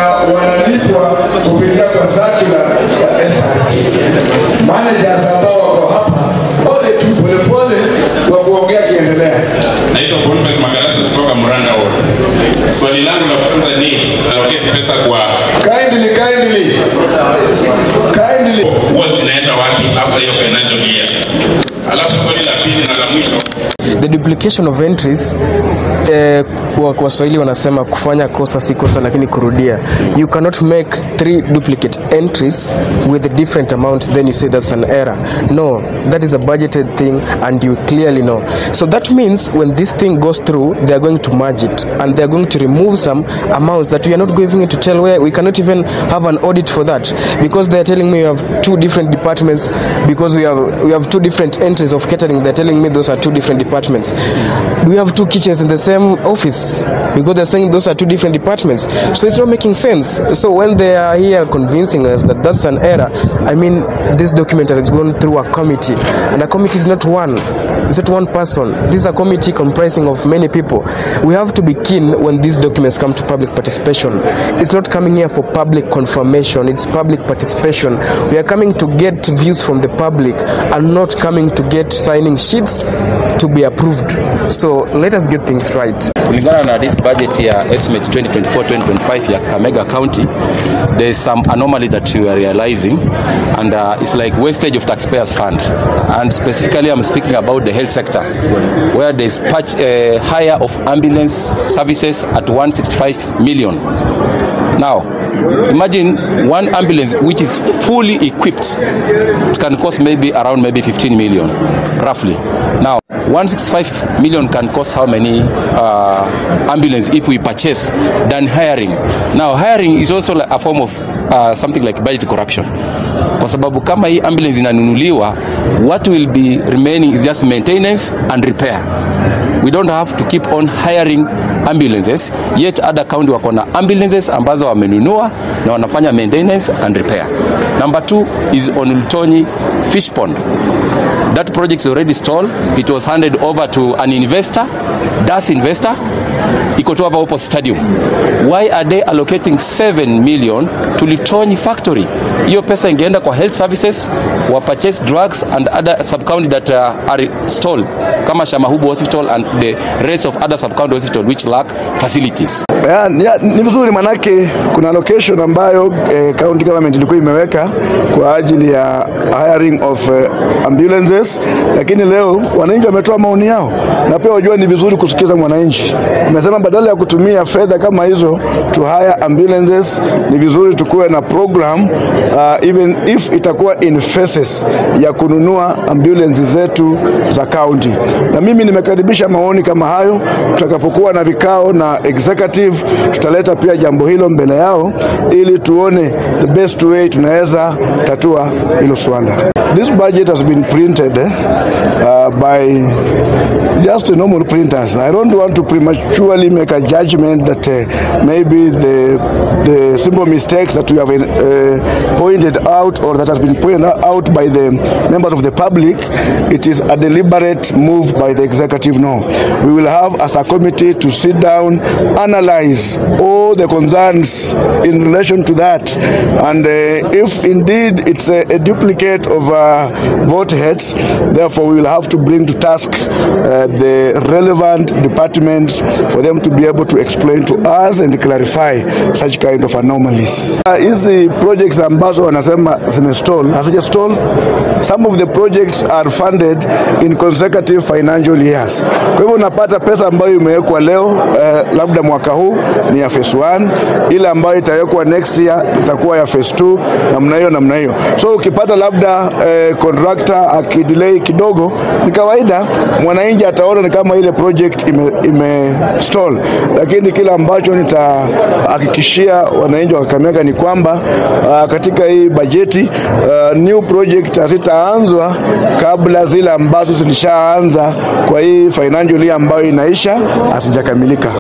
wanalipwa kupitia kwa circular ya SRC. Managers ambao wako hapa pole tu polepole wa kuongea kiendelea. Naitwa Boniface Magalasa kutoka Muranda Ward. Swali langu la kwanza ni allocate pesa kwa Kindly, kindly, kindly. huwa zinaenda wapi after hiyo financial year? Alafu swali la pili na la mwisho The duplication of entries eh, kwa kwa Waswahili wanasema kufanya kosa si kosa lakini kurudia. You cannot make three duplicate entries with a different amount then you say that's an error. No, that is a budgeted thing and you clearly know. So that means when this thing goes through, they are going to merge it and they are going to remove some amounts that we are not going to tell where we cannot even have an audit for that because they are telling me you have two different departments because we have we have two different entries of catering. They're telling me those are two different departments. Do we have two kitchens in the same office? Because they're saying those are two different departments. So it's not making sense. So when they are here convincing us that that's an error, I mean, this document has gone through a committee, and a committee is not one. It's not one person. This is a committee comprising of many people. We have to be keen when these documents come to public participation. It's not coming here for public confirmation, it's public participation. We are coming to get views from the public and not coming to get signing sheets to be approved. So let us get things right. kulingana na this budget ya estimate 2024-2025 ya Kakamega County there is some anomaly that we are realizing and uh, it's like wastage of taxpayers fund and specifically I'm speaking about the health sector where there is patch, uh, hire of ambulance services at 165 million now imagine one ambulance which is fully equipped it can cost maybe around maybe 15 million roughly now 165 million can cost how many uh, ambulance if we purchase than hiring now hiring is also like a form of uh, something like budget corruption kwa sababu kama hii ambulance inanunuliwa what will be remaining is just maintenance and repair we don't have to keep on hiring ambulances yet other county wako na ambulances ambazo wamenunua na wanafanya maintenance and repair number two is on Ultoni fish pond that project is already stalled it was handed over to an investor das investor iko tu hapa hapo stadium why are they allocating 7 million to Litonyi factory hiyo pesa ingeenda kwa health services wa purchase drugs and other sub county that uh, are stalled kama Shamahubu hospital and the rest of other sub county hospital which lack facilities Ya, ya, ni vizuri manake kuna location ambayo eh, county government ilikuwa imeweka kwa ajili ya hiring of eh, ambulances, lakini leo wananchi wametoa maoni yao, na pia wajua ni vizuri kusikiza mwananchi. Umesema badala ya kutumia fedha kama hizo to hire ambulances, ni vizuri tukuwe na program uh, even if itakuwa in phases ya kununua ambulance zetu za county, na mimi nimekaribisha maoni kama hayo. Tutakapokuwa na vikao na executive, tutaleta pia jambo hilo mbele yao ili tuone the best way tunaweza tatua hilo swala. This budget has been printed eh, uh, by just normal printers. I don't want to prematurely make a judgment that uh, maybe the the simple mistake that we have uh, pointed out or that has been pointed out by the members of the public, it is a deliberate move by the executive. No, we will have as a committee to sit down, analyze all the concerns in relation to that, and uh, if indeed it's a, a duplicate of uh, vote heads, therefore we will have to bring to task uh, the relevant departments for them to be able to explain to us and clarify such kind of anomalies. Uh, Hizi projects ambazo wanasema zimestall, hazijastall. Some of the projects are funded in consecutive financial years. Kwa hivyo unapata pesa ambayo imewekwa leo eh, labda mwaka huu ni ya phase 1, ile ambayo itawekwa next year itakuwa ya phase 2, namna hiyo namna hiyo. So ukipata labda eh, contractor akidelay kidogo, ni kawaida, mwananchi ataona ni kama ile project ime, ime stall, lakini kile ambacho nitahakikishia wananchi wa Kakamega ni kwamba uh, katika hii bajeti uh, new project hazitaanzwa kabla zile ambazo zilishaanza kwa hii financial year ambayo inaisha hazijakamilika.